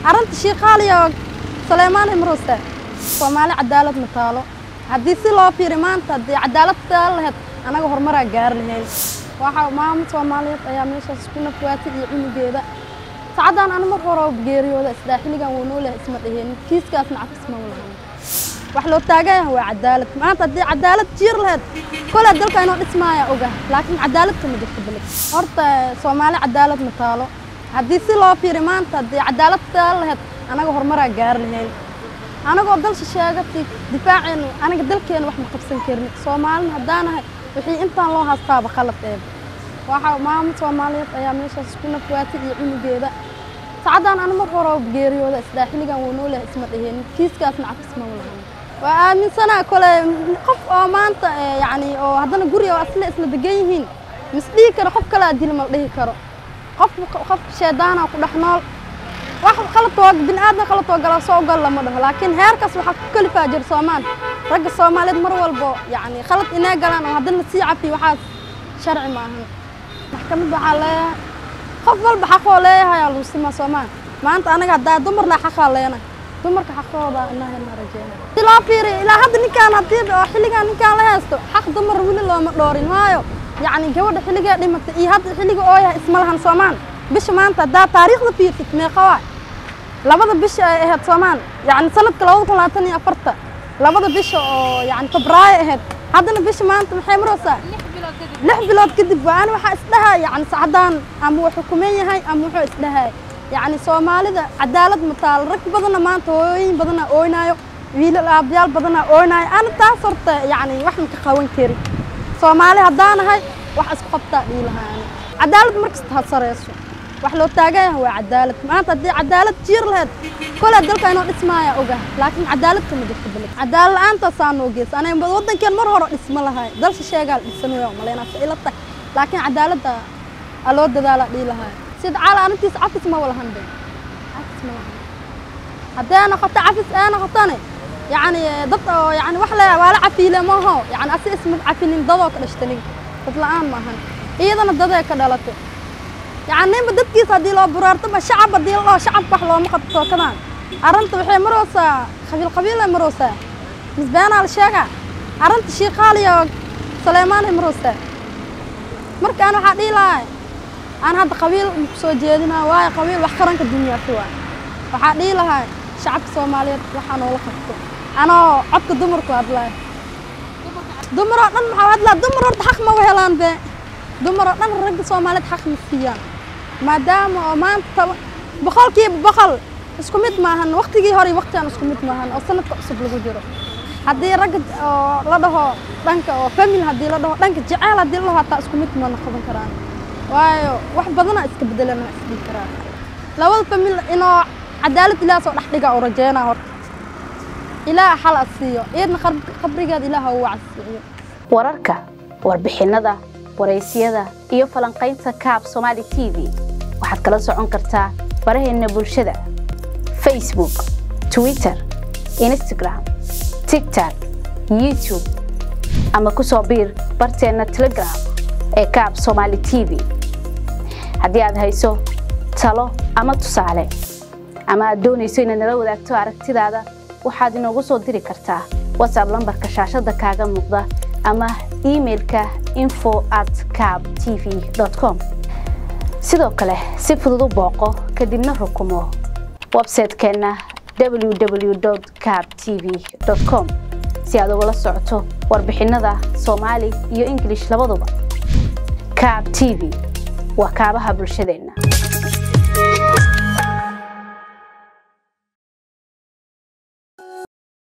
arrinta shiikaaliyo saleymaan imruuse soomaali cadaalad ma taalo haddii si loo fiiri maanta haddii cadaalad taal lahayd anaga horumaraa gaari lahayn waxa maamo soomaaliyeed ayaa meeshaas ku nafwaatay iyo cunugeeda sacaddaan ana mar hore geeriyooda isdhaa xilligan wuu noo lahay isma dheheen kiiskaasna cafis ma lahan wax loo taagayaha waa cadaalad maanta haddii cadaalad jiir lahayd koley dalka inoo dhismaaya oga laakiin cadaalad kama jirto beled horta soomaali cadaalad ma taalo haddii si loo fiiri maanta haddii cadaalad taal lahayd anaga horumaraa gaari lahayn anagoo dalsha sheegatay difaaceenu aniga dalkeena wax ma qabsan karin soomaalina haddaanahay wixii intaan loo haastaaba khalad eeb waxa maamo soomaaliyeed ayaa meeshaas ku nafwaatay iyo cunugeeda sacaddaan ana mar hore geeriyooda isdhaa xilligan wuu noo lahay isma dheheen kiiskaasna cafis ma lahan waa aaminsanaa kole qof oo maanta yacni oo haddana guri oo asle isla degan yihiin mis dhihi karo qof kalaa dil ma dhihi karo qof qof sheedaana ku dhex nool wax qaladoo bini aadan qaladoo gala soo gal lama dhaho laakiin heerkaas waxaa ku kalifaa jir soomaan ragga soomaaliyeed mar walbo yacni khalad inay galaan oo haddana lasii cafiyo waxaas sharci ma ahan maxkamad waxaa leeyahay qof walba xaqoo leeyahay aa lagu simaa soomaan maanta anaga haddaa dumarna xaqaa leena dumarka xaqooda inaha na rajeena si loo fiiriyo ilaa hadda ninkaan haddii oo xilligaan ninkaan la haysto xaq dumar weli looma dhoorin waayo yacni gabadha xilligaa dhimatay iyo hadda xilliga oo yahay isma lahan soomaan bisha maanta haddaa taariikhda fiirtid meeqa waay labada bisha ay ahayd soomaan yacni sanadka labada kun labaatan iyo afarta labada bisha oo yacni febraayo ahayd haddana bisha maanta maxay maraysaa lix bilood kadib waa ani waxaa isdhahaa yacni sacaddaan ama wuu xukuman yahay ama wuxuu isdhahay yacni soomaalida cadaalad ma taalo rag badanna maanta hooyooyin badanaa ooynaayo wiilal aabayaal badanaa ooynaayo ana taas horta yacni wax maka qaban karin soomaali haddaanahay wax isku qabtaa dhihi lahaa ani cadaalad markasta ha sareyso wax loo taagayaha waa cadaalad maanta haddii cadaalad jiir lahayd koley dalka inoo dhismaaya oga laakiin cadaalad kama jirto beled cadaalad la-aantasaa noo geysa anaga waddankeen mar hore dhisma lahay dalsha sheegaa la dhisan weya maleynaasa ila tahay laakiin cadaaladda aa loo dadaala dhihi lahay sida caala arrintiis cafis ma walahan be cafis ma lahan haddee noqoto cafis ee noqotone yacni dad oo yacni wax le waa la cafiile maaho yacni asi isma cafinin dadoo ka dhashtanig dad la-aan maahan iyadana dadee ka dhalatay yacni ninba dadkiisa haddii loo buraartaba shacab haddii la dhaho shacabka wax looma qabto kadaan arrinta waxay maraysaa qabiil qabiilay maraysaa misbeenaa la sheegaa arrinta shiikaaliyo saleymaanay maraysaa marka aan waxaa dhihi lahay aan hadda qabiil ku soo jeedinaa waayo qabiil wax qaranka dunyaasi waay waxaa dhihi lahay shacabka soomaaliyeed waxaa noola qabto anoo codka dumarku hadlaay dumaroo dhan maxaa hadlaa dumar horta xaq ma helaan be dumaroo dhan ragga soomaaliyeed xaq ma siiyaan maadaama oo maanta boqolkiiba boqol isku mid maahan waktigii hore iyo waktigan isku mid maahan oo sanadka cusub lagu jiro haddii ragga oo la dhaho dhanka oo famil haddii la dhaho dhanka jeceyl haddii la dhaho hataa isku mid ma noqon karaan waayo wax badana iska bedelana isdhihi karaan labada famil inoo cadaalad ilaah soo dhex dhiga oo rajeynaa horta ilaah xal a siiyo iyadna qabrigeeda ilaah u wacasiiyo wararka warbixinnada waraysyada iyo falanqaynta kaab somaali t v waxaad kala socon kartaa baraheenna bulshada facebook twitter instagram tigtok youtube ama ku soo biir barteenna telegram ee kaab somaali t v haddii aad hayso talo ama tusaale ama aad doonayso inaad nala wadaagto aragtidaada waxaad inoogu soo diri kartaa whatsapp lambarka shaashadda kaaga muuqda ama imailka info at cab t v com sidoo kale si fudud u booqo kadibna rukumo websaytekeenna www cab t v com si aad ugala socoto warbixinnada soomaali iyo ingilish labaduba cab t v waa kaabaha bulshadeenna